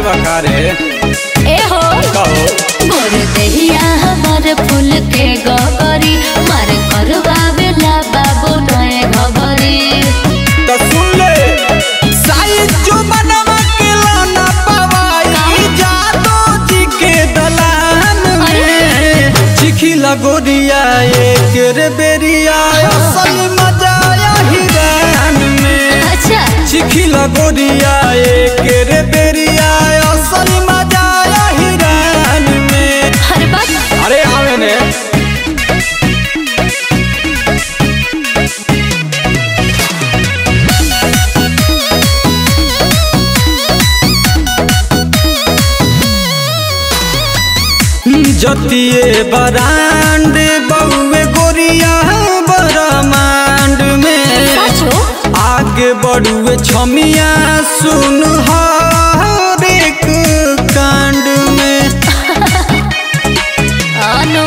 बकारे ए हो कहो मोर देहिया हमर फूल के गगरी मार करवावेला बाबू नए घबरी तो सुन ले साइज जो बनवा के लाना पवाई जादो जी के दलान में चिखी लगोरिया एक रे बेरिया असल मजा आया हिरान में अच्छा चिखी लगोरिया एक रे बेरिया असल मजा आया हिरान में हर बात अरे आवे ने जतिए बरांड बउए गोरिया बरमांड में साचो आगे बढ़ुए छमिया सुन हर एक कांड में अनु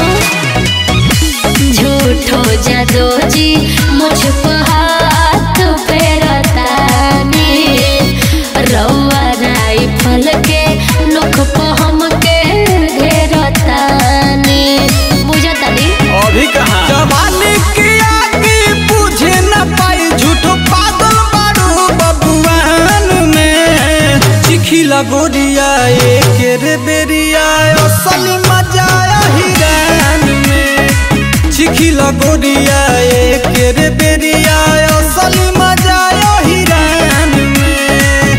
झूठो जादो जी मुझ पर हाथ फेरतानी रउआ राइफल के लुक पर हमके घेरतानी बुझतानी अभी कहाँ जवानी की आगे बुझे न पाई झूठो पागल बारू बबुआन में चिखिला गोरिया एक रे बेरिया असल मजा आया हिरान में चिखिला गोरिया एक रे बेरिया असल मजा आया हिरान में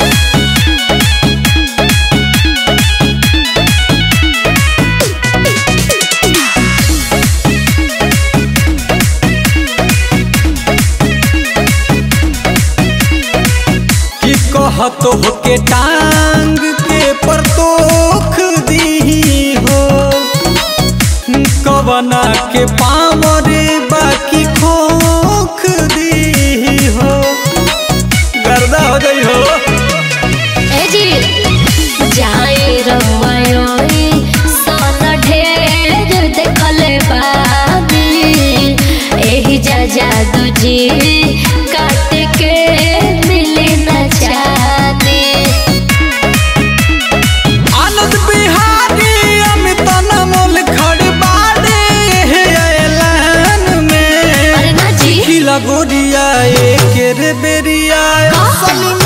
कि कहत हो के टांग के परतोख दी हो कवना के पावर बाकी खोख दी हो गर्दा हो गई हो ए जी जाए रमायोई सन ढेर देखले बानी एही जा जादू जी काट के मिली न जाने आनंद बिहारी अमित नमोल खड़बाड़े ऐलान में अरे ना जी खिला गोरिया एक रे बेरिया असल